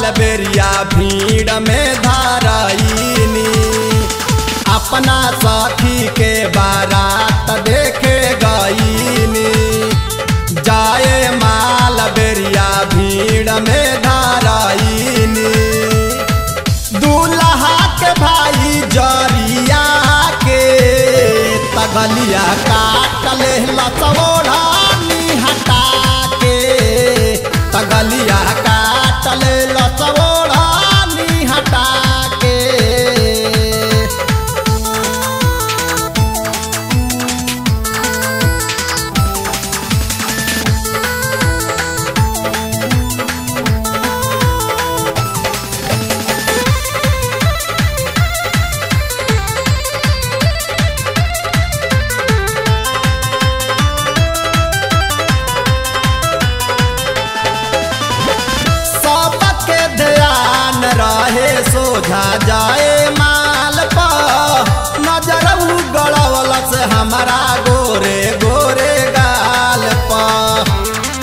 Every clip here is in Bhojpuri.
बेरिया भीड़ में धाराइनी अपना साथी के बारात देखे गईनी जाए माल बेरिया भीड़ में धाराइनी दूल्हा के भाई जरिया के तगलिया काट ले लसोड़ा हटा के तगलिया काट ले लसोड़ा हटा के सबके ध्यान रहे सोझा जाए माल पर नजर गड़वल से हमारा गोरे गोरे गाल पर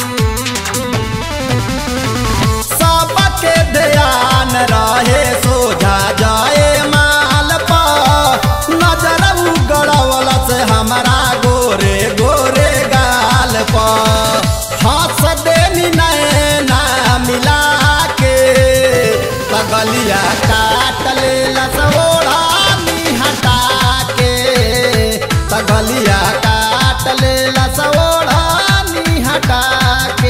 सबके ध्यान रहे सोझा जाए माल पर नजर गड़वल से हमारा गोरे गोरे गाल पर हंस देनी नैना मिला के तगलिया काट ले लसोड़ा हटा के तगलिया काट ले लसोड़ा हटा के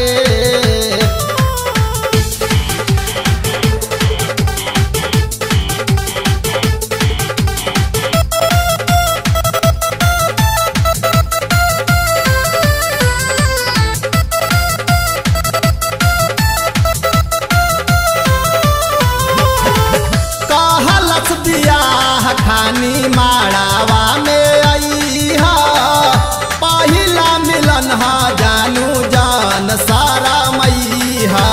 कहलस बियाह खानी माड़ावा में आई हा पहिला मिलन हा जानू जान सारा मैहा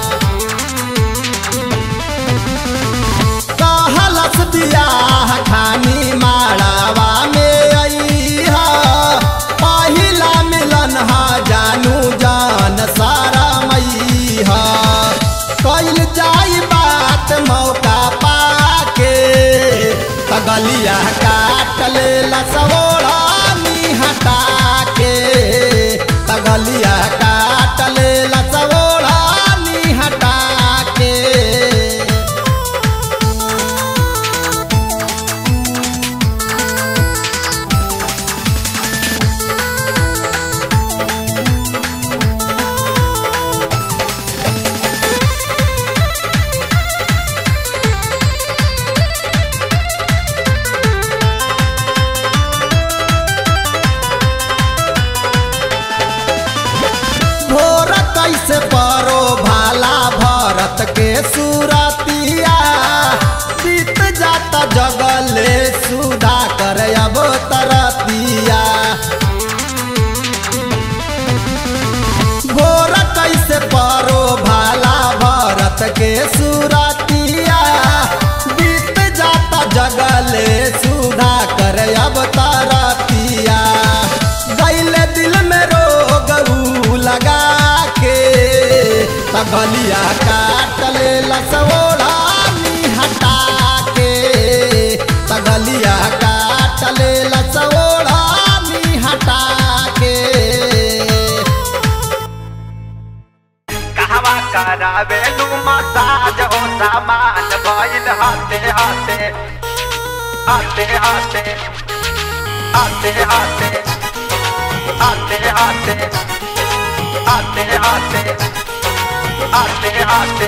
कहलस बियाह खानी माड़ावा में आई हा पहिला मिलन हा जानू जान सारा मैहा कैल जाई बात मौका पाके तगलिया काट ले लसोड़ा हटा के तगलिया काट ले लसोड़ा हटा के भोर कैसे परो भाला भरत के सूरतिया बीत जाता जगले सुधा कर अब तरतिया भोर कैसे परो भाला भरत के सूरतिया बीत जाता जगले सुधा कर अब तरतिया गैले दिल में रोग ऊ लगा के तगलिया काट ले लसोड़ा हटा के तगलिया काट ले लसोड़ा हटा के कहवा करावे लू मसाज हो सामान भइल हाथे हाथे हाथे हाथे हाथे हाथे हाथे हाथे हाथे हाथे हाथे हाथे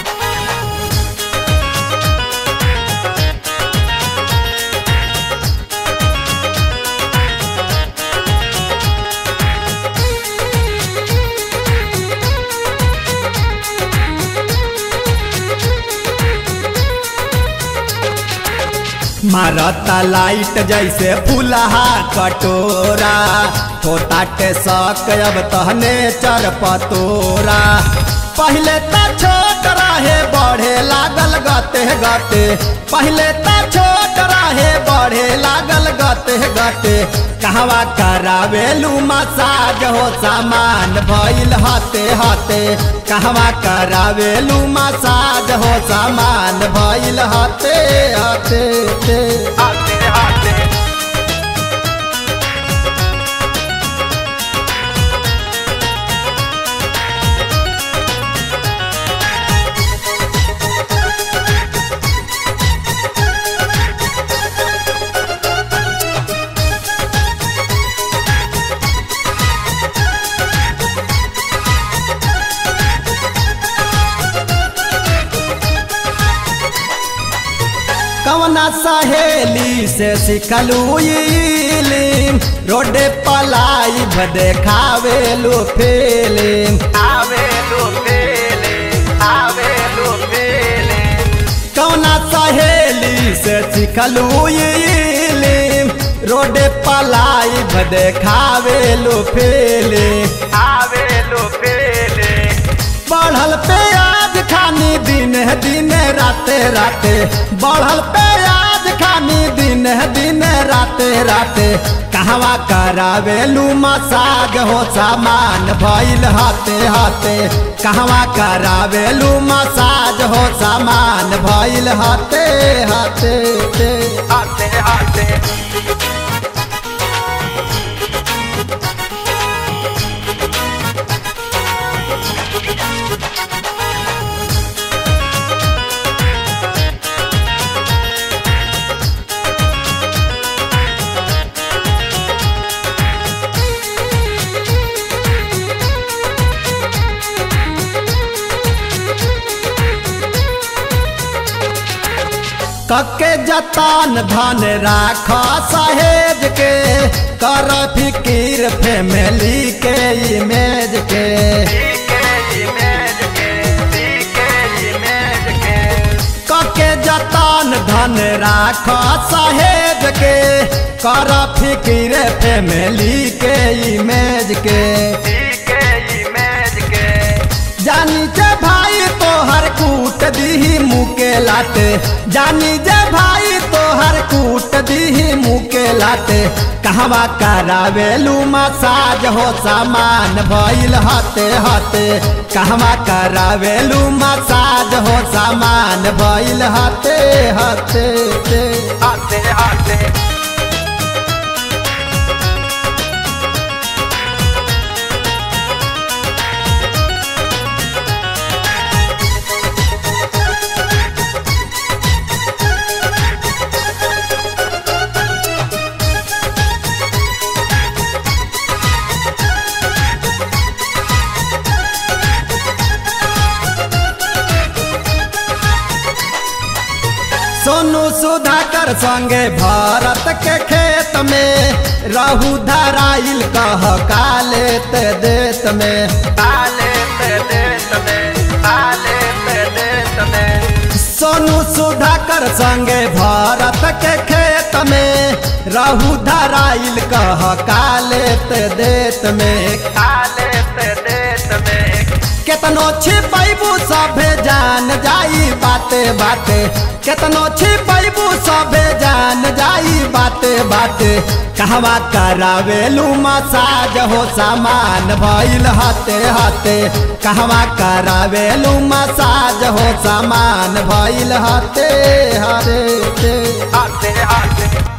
मारता लाइट जैसे फुलहा कटोरा छोटा के शक अब तहने चर पतोरा पहले त छोट रहे बढ़े लागल गते गते पहले त छोट रहे बढ़े लागल गते गते कहवा करावेलू मसाज हो सामान भइल हते हते कहवा करावेलू मसाज हो सामान भइल हते हते ते। आते आते कवना सहेली से सिखलू इलिम रोडे पलाई देखावेलू फिलिम आवे लो पेले आवे लो पेले कवना सहेली से सिखलू इलिम रोडे पलाई देखावेलू फिलिम आवे लो पेले बढ़ल प्याज खानी दिन दिन राते राते बढ़ल प्याज खानी दिन दिन राते राते कहवा करावेलू मसाज हो सामान भइल हाथे हाथे कहवा करावेलू मसाज हो सामान भइल हाथे हाथे ते। आते आते कके जतान धन राख सहेज के कर फिकीर फैमिली के इमेज के सीके इमेज के सीके इमेज के कके जतान धन राख सहेज के कर फिकीर फैमिली के इमेज के सीके इमेज के जानी जे भाई तोहर कूट दीही मुके लाते जानी जे भाई तोहर कूट दीही मुके लाते कहवा करावेलू मसाज हो सामान भइल हते हते कहवा करावेलू मसाज हो सामान भइल हते हते ते। आते आते सोनू सुधाकर संगे भारत के खेत में रहू धराइल कह काले ते देत में आले ते देश में आले ते देश में सोनू सुधाकर संगे भारत के खेत में रहू धराइल कह काले ते देत में आले ते देश में केतनो छिपैबू सभे जान जाई बाते बाते केतनो छिपैबू सभे जान जाई बाते बाते कहवा करावेलू मसाज हो सामान भइल हाथे हाथे कहवा करावेलू मसाज हो सामान भइल हाथे हाथे आते आते